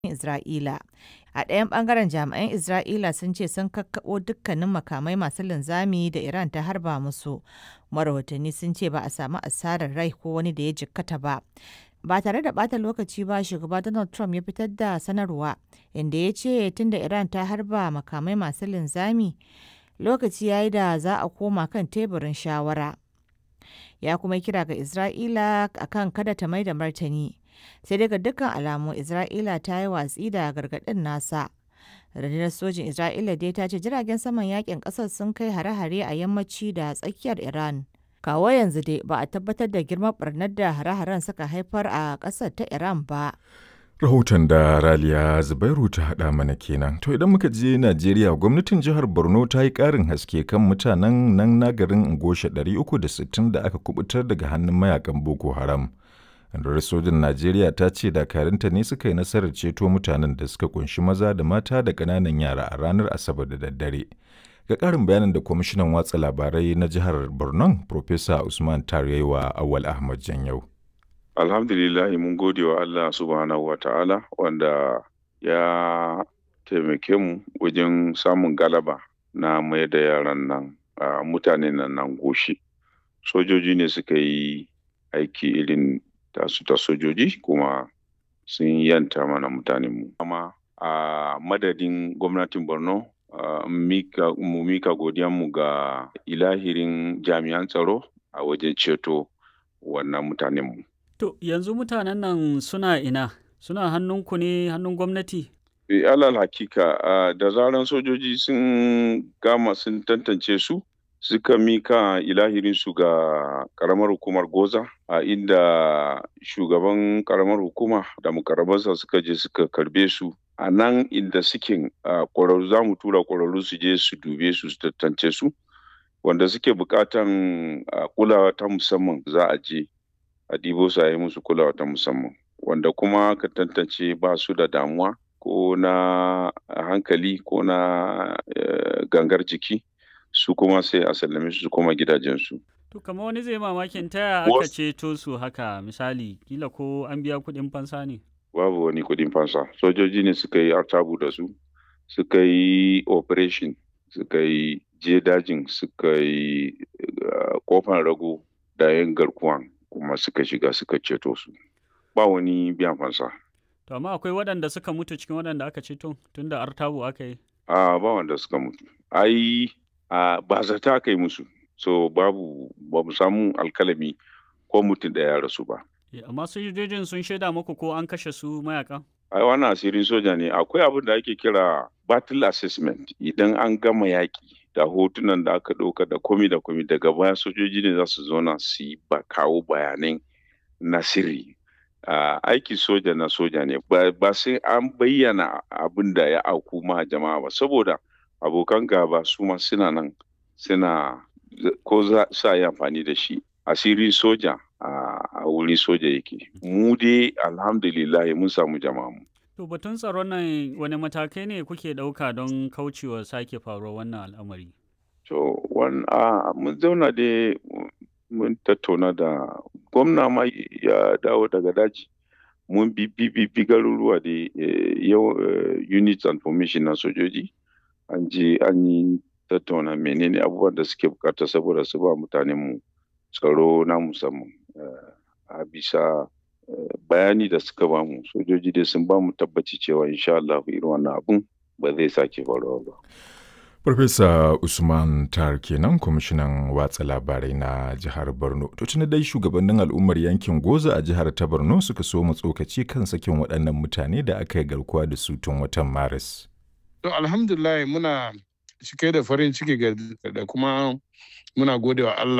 Isra'ila. A ɗayan ɓangaren jami'an Isra'ila sun ce sun kakkaɓo dukkanin makamai masu linzami da Iran ta harba musu. Rahotanni sun ce ba a samu asarar rai ko wani da ya jikkata ba. Ba tare da ɓata lokaci ba shugaba Donald Trump ya fitar da sanarwa inda ya ce tunda Iran ta harba makamai masu linzami lokaci ya yi da za a koma kan teburin shawara. Ya kuma kira ga Isra'ila akan kada ta mai da martani. sai daga dukkan alamu isra'ila ta yi watsi da gargaɗin nasa rundunar sojin isra'ila dai ta ce jiragen saman yakin ƙasar sun kai hare-hare a yammaci da tsakiyar iran kawo yanzu dai ba a tabbatar da girman barnar da hare-haren suka haifar a ƙasar ta iran ba Rahoton da Raliya Zubairu ta haɗa mana kenan. To idan muka je Najeriya gwamnatin jihar Borno ta yi ƙarin haske kan mutanen nan na garin Ngosha 360 da aka kubutar daga hannun mayakan Boko Haram. rundunar sojin najeriya ta ce dakarunta ne suka yi nasarar ceto mutanen da suka kunshi maza da mata da ƙananan yara a ranar asabar da daddare ga ƙarin bayanin da kwamishinan watsa labarai na jihar borno Profesa usman tarewa awal ahmad janyau alhamdulillah mun gode wa allah subhanahu wa ta'ala wanda ya taimake mu wajen samun galaba na mai da yaran nan mutanen nan nan goshi sojoji ne suka yi aiki irin tasu ta sojoji kuma sun yanta mana mutanenmu. Amma a madadin gwamnatin Borno mu mika godiyanmu ga ilahirin jami'an tsaro a wajen ceto wannan mutanenmu. To yanzu mutanen nan suna ina? Suna hannunku ne hannun gwamnati? alal hakika da zaran sojoji sun gama sun tantance su suka mika ilahirinsu ga karamar hukumar goza a inda shugaban karamar hukuma da mukarabansa suka je suka karbe su a nan inda suke kwararru za mu tura kwararru su je su dube su su tattance su wanda suke bukatan kulawa ta musamman za a je a dibo su a yi musu kulawa ta musamman wanda kuma ka tantance ba su da damuwa ko na hankali ko na gangar jiki su kuma sai a sallame su koma gidajensu. To kamar wani zai mamakin taya aka ceto su haka misali kila ko an biya kuɗin fansa ne? Babu wani kuɗin fansa. Sojoji ne suka yi artabu da su, suka yi operation, suka yi je dajin, suka yi kofan rago da yan garkuwan kuma suka shiga suka ceto su. Ba wani biyan fansa. To amma akwai waɗanda suka mutu cikin waɗanda aka ceto tunda artabu aka yi? A ba wanda suka mutu. Ai Uh, ba zata kai musu so babu ba mu samu alkalami ko mutum da ya rasu ba. Yeah, amma sojojin sun shaida muku ko an kashe su mayaka? Ai wannan asirin soja ne akwai abin da ake kira battle assessment idan an gama yaƙi da hotunan da aka ɗauka da komi da komi daga baya sojoji ne za su zauna su yi ba kawo bayanan na sirri. Uh, aiki soja na soja ne ba sai an bayyana abin da ya auku ma jama'a ba saboda abokan gaba su ma suna nan suna ko za sa yi amfani da shi asiri soja a wuri soja yake mu dai alhamdulillah mun samu jama'a mu to batun tsaron nan wani matakai ne kuke ɗauka don kaucewa sake faruwar wannan al'amari to mun zauna dai mun tattauna da gwamna ma ya dawo daga daji mun bi bi garuruwa da units and formation na sojoji an je an yi tattauna menene abubuwan da suke bukata saboda su ba mutanenmu tsaro na musamman a bisa bayani da suka ba mu sojoji dai sun ba mu tabbaci cewa insha Allah irin wannan abun ba zai sake faruwa ba. Farfesa Usman Tar kenan kwamishinan watsa labarai na jihar Borno. To tuni dai shugabannin al'ummar yankin Goza a jihar ta Borno suka so mu tsokaci kan sakin waɗannan mutane da aka yi garkuwa da su tun watan Maris. To alhamdulillah muna cike da farin ciki da kuma muna gode wa Allah